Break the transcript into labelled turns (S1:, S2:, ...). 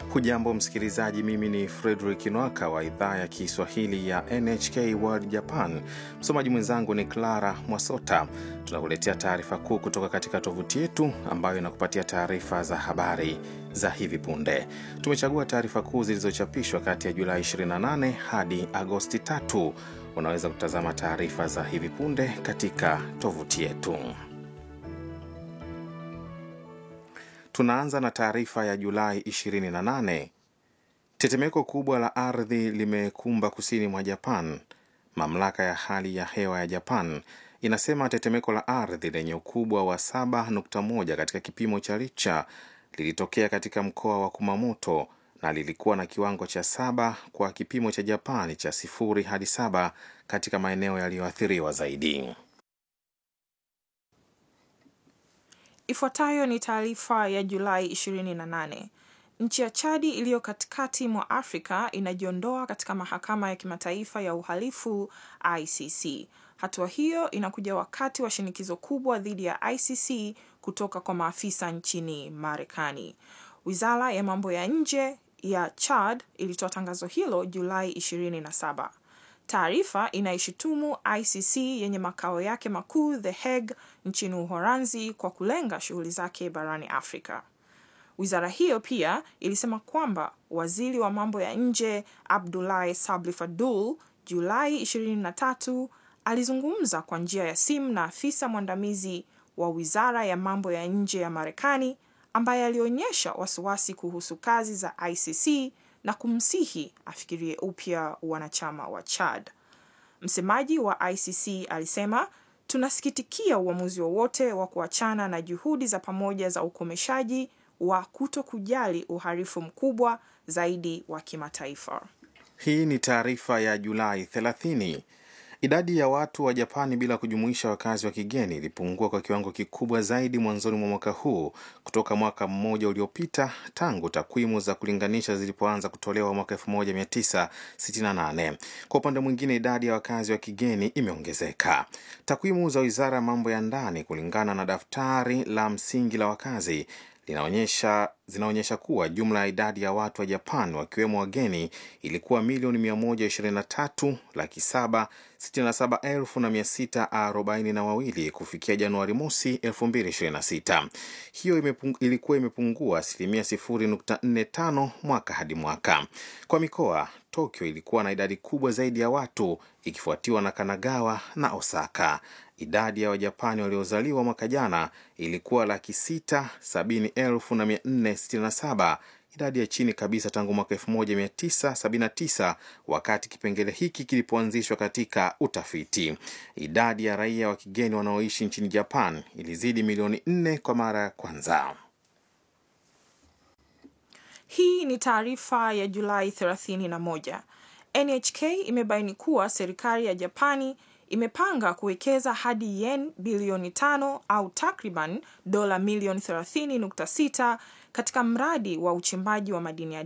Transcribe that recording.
S1: Hujambo msikilizaji, mimi ni Fredrik Nwaka wa idhaa ya Kiswahili ya NHK World Japan. Msomaji mwenzangu ni Clara Mwasota. Tunakuletea taarifa kuu kutoka katika tovuti yetu ambayo inakupatia taarifa za habari za hivi punde. Tumechagua taarifa kuu zilizochapishwa kati ya Julai 28 hadi Agosti 3. Unaweza kutazama taarifa za hivi punde katika tovuti yetu. Tunaanza na taarifa ya Julai 28. Tetemeko kubwa la ardhi limekumba kusini mwa Japan. Mamlaka ya hali ya hewa ya Japan inasema tetemeko la ardhi lenye ukubwa wa 7.1 katika kipimo cha Richter lilitokea katika mkoa wa Kumamoto na lilikuwa na kiwango cha saba kwa kipimo cha Japani cha sifuri hadi saba katika maeneo yaliyoathiriwa zaidi.
S2: Ifuatayo ni taarifa ya Julai 28. Nchi ya Chadi iliyo katikati mwa Afrika inajiondoa katika mahakama ya kimataifa ya uhalifu ICC. Hatua hiyo inakuja wakati wa shinikizo kubwa dhidi ya ICC kutoka kwa maafisa nchini Marekani. Wizara ya mambo ya nje ya Chad ilitoa tangazo hilo Julai 27. Taarifa inaishutumu ICC yenye makao yake makuu The Hague nchini Uholanzi kwa kulenga shughuli zake barani Afrika. Wizara hiyo pia ilisema kwamba waziri wa mambo ya nje Abdoulaye Sabli Fadul Julai 23 alizungumza kwa njia ya simu na afisa mwandamizi wa wizara ya mambo ya nje ya Marekani ambaye alionyesha wasiwasi kuhusu kazi za ICC na kumsihi afikirie upya wanachama wa Chad. Msemaji wa ICC alisema, tunasikitikia uamuzi wowote wa kuachana na juhudi za pamoja za ukomeshaji wa kuto kujali uhalifu mkubwa zaidi wa kimataifa.
S1: Hii ni taarifa ya Julai 30. Idadi ya watu wa Japani bila kujumuisha wakazi wa kigeni ilipungua kwa kiwango kikubwa zaidi mwanzoni mwa mwaka huu kutoka mwaka mmoja uliopita tangu takwimu za kulinganisha zilipoanza kutolewa mwaka 1968. Kwa upande mwingine, idadi ya wakazi wa kigeni imeongezeka. Takwimu za Wizara ya Mambo ya Ndani kulingana na daftari la msingi la wakazi linaonyesha zinaonyesha kuwa jumla ya idadi ya watu wa Japan wakiwemo wageni ilikuwa milioni 123 laki 7 67 elfu na 642 kufikia Januari mosi 2026. Hiyo imepung, ilikuwa imepungua asilimia 0.45 mwaka hadi mwaka. Kwa mikoa, Tokyo ilikuwa na idadi kubwa zaidi ya watu ikifuatiwa na Kanagawa na Osaka. Idadi ya Wajapani waliozaliwa mwaka jana ilikuwa laki sita sabini elfu na mia nne sitini na saba, idadi ya chini kabisa tangu mwaka 1979 wakati kipengele hiki kilipoanzishwa katika utafiti. Idadi ya raia wa kigeni wanaoishi nchini Japan ilizidi milioni nne kwa mara ya kwanza.
S2: Hii ni taarifa ya Julai 31. NHK imebaini kuwa serikali ya Japani imepanga kuwekeza hadi yen bilioni tano au takriban dola milioni 30.6 katika mradi wa uchimbaji wa madini ya